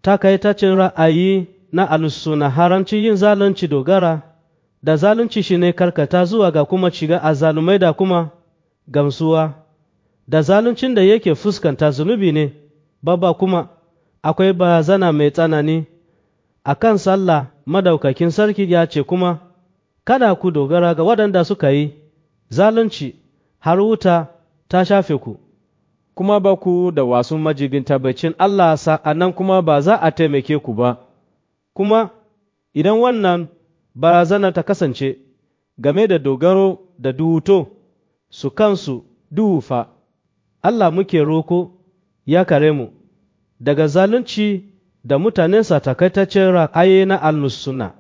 takaitacin ra'ayi na alusuna haramcin yin zalunci dogara da zalunci shi ne karkata zuwa ga kuma shiga azalumai da kuma gamsuwa da zaluncin da yake fuskanta zunubi ne babba kuma akwai barazana mai tsanani a kan sallah madaukakin sarki ya ce kuma kada ku dogara ga waɗanda suka yi zalunci har wuta ta shafe ku kuma ba ku da wasu majibin tabbacin Allah sa'annan kuma ba za a taimake ku ba kuma idan wannan barazana ta kasance game da dogaro da duhuto su kansu duhu fa Allah muke roko ya kare mu daga zalunci da mutanensa takaitaccen ra'ayi na al-suna